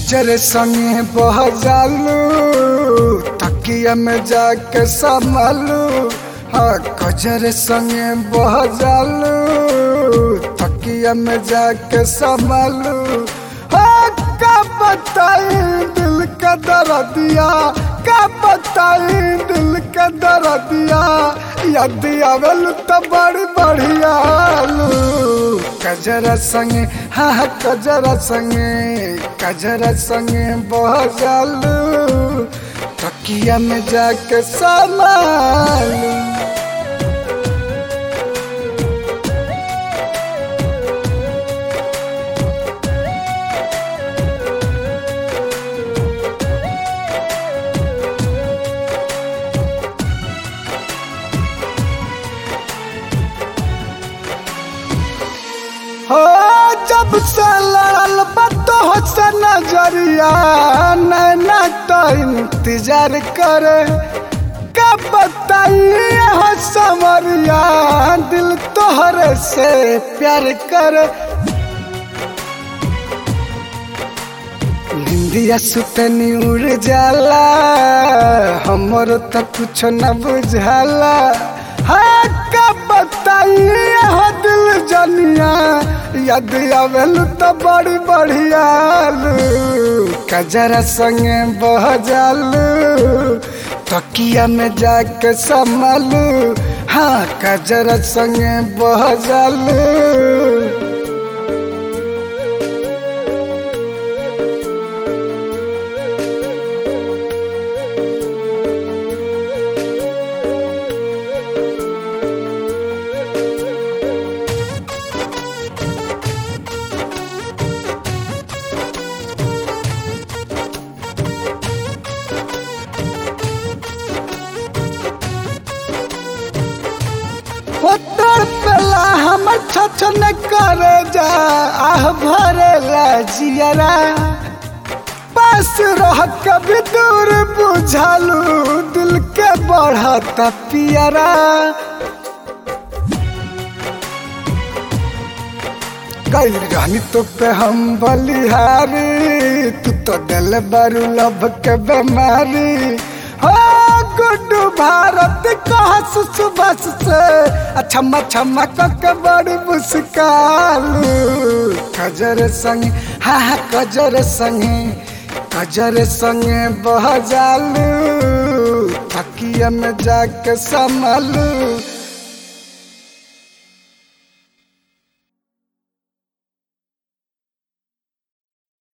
कजर संगे बह जालू तकिया में जाके संभालू हाँ कजर संगे बह जालू तकिया में जाके संभालू हाँ का बताई दिल का दर्दिया का बताई दिल का दर्दिया याद आवल तो बड़ी बढ़िया कजरा संगे हाँ हाँ कजरा संगे कजरा संगे बह जालू तकिया में जाके संभालू हो जब से लड़ल बतो से नजरिया नैना तो इंतजार करे कब बताइए हो समरिया दिल तोहरे से प्यार करे निंदिया सुतनी उड़ जाला हमर तो कुछ न बुझाला हाँ कब बताइए हो दिल जनिया याद आवेल तो बड़ी बढ़िया कजरा संगे बह जालू तकिया में जाके संभालू हाँ कजरा संगे बह जालू होतर पेला हमर छछन करे जा आह भरेला जियरा पास रह कभी दूर बुझालू दिल के बढ़त पियरा गैल रहनी तो पे हम बलिहारी तू तो दिल बारू लब के बीमारी हो गुड्डू भारत कहस सुबह से अछम्मा छम्मा के बड़ी मुस्कालू कजर संगे हाँ हाँ कजर संगे कजर संगे बह जालू तकिया में जाके संभालू